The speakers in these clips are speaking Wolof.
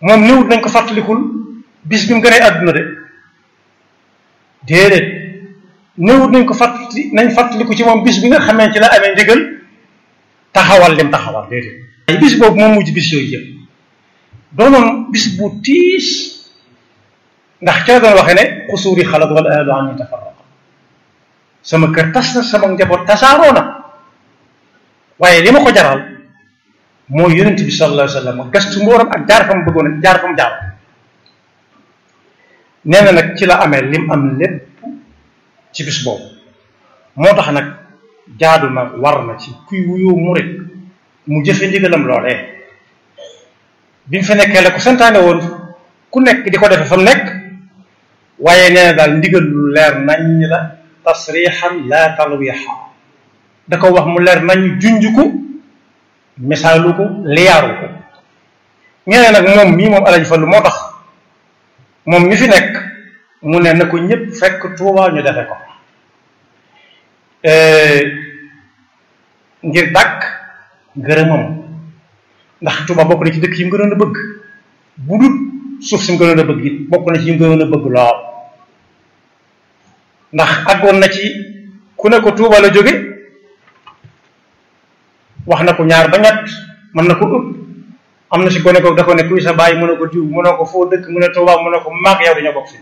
moom néewut nañ ko fàttalikul bis bi mu gënee àdduna de déedéet néewut nañ ko fàttali nañ fàttaliku ci moom bis bi nga xamee ci la amee ndigal taxawal lim taxawal déedéet bis boobu moom mujj bis yooyu yëpp doonoon bis bu tiis ndax ca doon waxee ne xusuuri xalat wala ahlu an ni tafarraqa sama kër tas na sama njaboot tasaaroo na waaye li ma ko jaral mooy yonent bi sallallahu alayhi wa sallam gastu mbooram ak jaar fa mu bëggoon a jaar fa mu jaar nee na nag ci la amee lim am lépp ci bis boobu moo tax nag jaadu na war na ci kuy wuyoo murit mu jëfe ndigalam loolee bi mu fi nekkee la ko santaane woon ku nekk di ko defe fa mu nekk waaye nee na daal ndigal lu leer nañ la tasrixan la talwixa da ko wax mu leer nañ junj ko misaalu ko liyaaru ko ñeneen nag moom mii moom alaji fallu moo tax moom mi fi nekk mu ne na ko ñëpp fekk Tuuba ñu defe ko ngir dàkk ngërëmam ndax Tuuba bokk na ci dëkk yi mu gënoon a bëgg bu dul suuf si mu gënoon a bëgg it bokk na ci yi mu gënoon a bëgg lool ndax àggoon na ci ku ne ko Tuuba la jóge wax na ko ñaar ba ñett mën na ko ëpp am na si gone ko da ko ne kuy sa bàyyi mu ne ko diw mu ne ko foo dëkk mu ne Tuuba mu ne ko maag yow dañoo bokk fi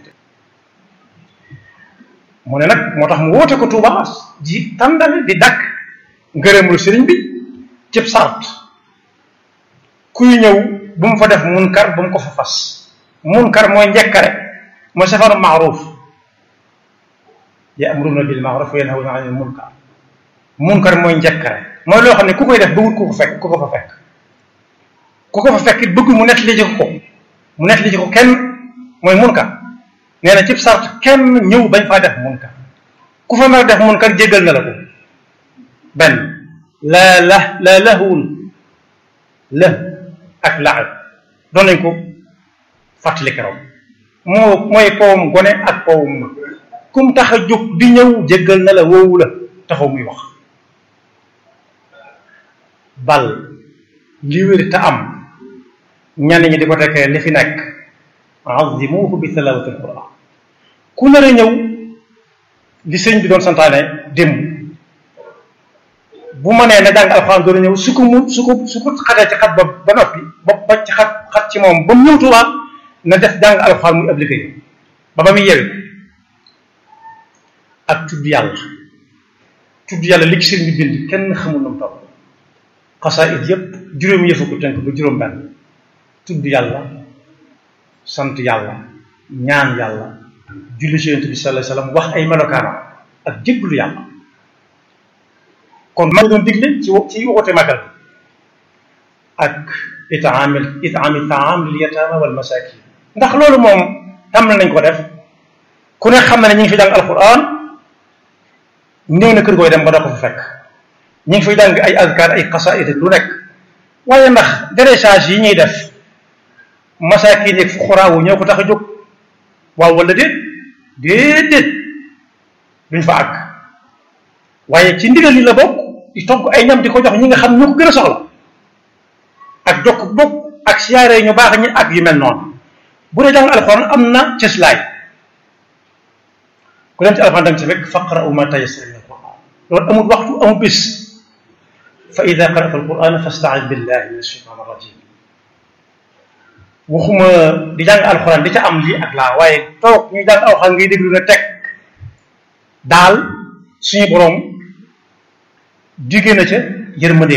mu ne nag moo tax mu woote ko Tuuba ji tàndale di dakk ngërëmul sëriñ bi cib sart kuy ñëw bu mu fa def munkar bu mu ko fa fas munkar mooy njekkare mooy safaru maaruf ya'muruna bil ma'ruf wa yanhawna 'anil munkar munkar mooy njekkare mooy loo xam ne ku koy def bëggul ku ko fekk ku ko fa fekk ku ko fa fekk it bëggul mu nett li ci ko mu nett li ci ko kenn mooy munkar nee na cib sart kenn ñëw bañ faa def munkar ku fa nar def munkar jéggal na la ko benn la la la lahwun la ak laab doon nañ ko fàttali keroog moo mooy powum gone ak powum ma kum tax a jóg di ñëw jéggal na la woowu la taxaw muy wax bal li wér te am ñenn ñi di ko tekkee li fi nekk azimuhu bi tilawati alquran ku nar a ñëw li sëñ bi doon santaane démb bu ma nee na jàng alxuraan doon ñëw su ko mu su ko su ko xatee ci xat ba ba noppi ba ba ci xat xat ci moom ba mu ñëw Tuubaa na def jàng alxuraan muy appliqué ba ba muy yewi ak tudd yàlla tudd yàlla li ci sëñ bi bind kenn xamul na mu toll xasaayid yépp juróomi yëfu ko tënk ba juróom benn tudd yàlla sant yàlla ñaan yàlla julli ci yonent bi sallallahu alayhi wasallam wax ay melokaanam ak jéggalu yàlla kon ma doon digle ci ci waxute magal ak itaamil itaami taam lil yataama wal masakin ndax loolu moom tam nañ ko def ku ne xam na ne ñu ngi fi jàng alquran néew na kër gooy dem ba doo ko fa fekk ñu ngi fiy jàng ay azkar ay xasaid lu nekk waaye ndax dressage yi ñuy def masakin yeeg fuqaraawu ñoo ko tax a jóg waaw wala déet déedéet duñ fa àgg waaye ci ndigal yi la bokk di togg ay ñam di ko jox ñi nga xam ñu ko gën a soxla ak jokk bokk ak siyaare ñu baax ñi ak yu mel noonu bu dee jàng alxuraan am na cëslaay ku dem ci alxuraan danga ci fekk faqra'u ma tayassara min alquran loolu amul waxtu amul bis fa ida qara'ta alquran fasta'id billahi min ashaytan arrajim waxuma di jàng alxuraan di ca am lii ak laa waaye toog ñu jàng alxuraan ngay déglu na teg daal suñu boroom digée na ca yërmande